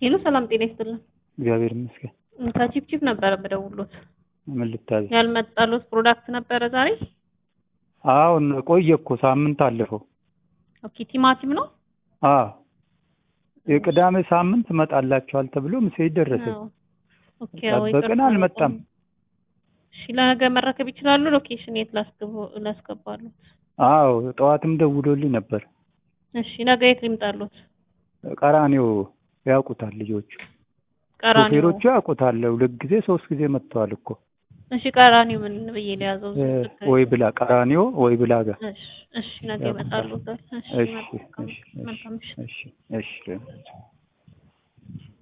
ሄሎ ሰላም ጤና ይስጥልን። እግዚአብሔር ይመስገን። ከቺፕቺፕ ነበረ የምደውልዎት። ምን ልታዘዝ? ያልመጣልዎት ፕሮዳክት ነበረ ዛሬ? አሁን ቆየ እኮ ሳምንት አለፈው። ኦኬ ቲማቲም ነው? አዎ የቅዳሜ ሳምንት እመጣላችኋል ተብሎ ሜሴጅ ደረሰኝ። አዎ። ኦኬ አዎ፣ ጠበቅን፣ ይቅርታ አልመጣም። በጣም። እሺ ለነገ መረከብ ይችላሉ? ሎኬሽን የት ላስገቡ- ላስገባሉት? አዎ ጠዋትም ደውሎልኝ ነበር። እሺ ነገ የት ሊምጣሉት? ቀራኔው ያውቁታል ልጆቹ፣ ቀራኒዮ። ሾፌሮቹ ያውቁታል። ሁለት ጊዜ ሶስት ጊዜ መጥተዋል እኮ እሺ ቀራኒዮ ምን ብዬ ሊያዘው? እ፣ ወይ ብላ ቀራኒዮ ወይ ብላ ጋር እሺ እሺ ነገ ያውቁታል። ይመጣሉታል። እሺ እሺ መልካም እሺ መልካም ምሽት። እሺ እሺ